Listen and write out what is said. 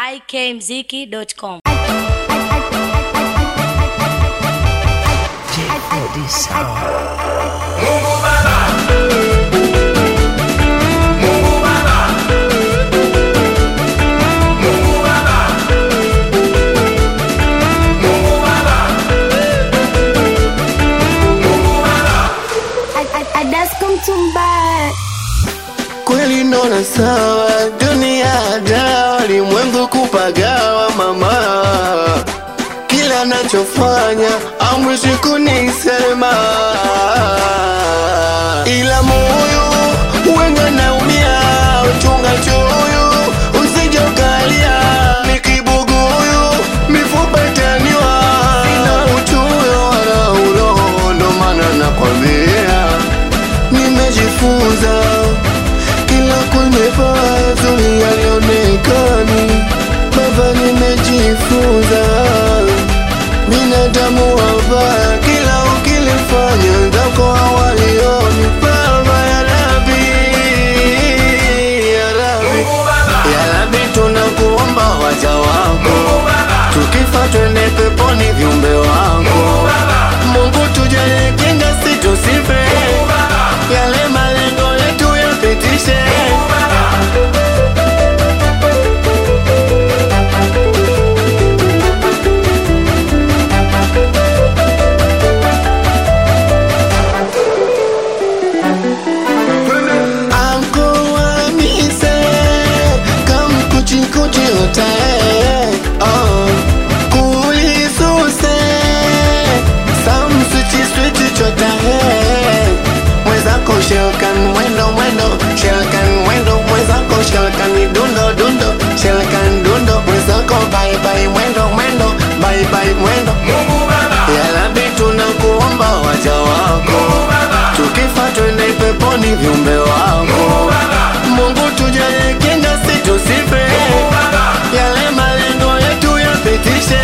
ikmziki.com. Kweli naona sawa, dunia dawa, limwengu kupagawa mama, kila nachofanya amwishi kunisema, ila moyo wenga naumia, uchunga choyo usije ukalia, nikibuguyu mifupa itaniwa, sina uchoyo wala uroho, ndo maana nakwambia nimejifunza kila kwenye pazuri yalionekani baba, nimejifunza binadamu wabaya, kila ukilifanya zako hawalioni. Baba ya Rabi, ya Rabi, ya Rabi, tunakuomba waja wako, tukifa twende peponi viumbe wako. Mungu tujalie kinga, situsife yale malengo yetu yapitishe. Anko wamise kam kuchi kuchi hotae oh. kulisuse sam switi switi chotae mwenzako shelkan mwendo mwendo shelkan mwendo mwenzako shelkan dundo dundo shelkan dundo mwenzako bye bye mwendo mwendo bye bye mwendo yalabi tunakuomba waja wako tukifa twende peponi viumbe wako Mungu tujalie kinga situsife yale malengo yetu yapitishe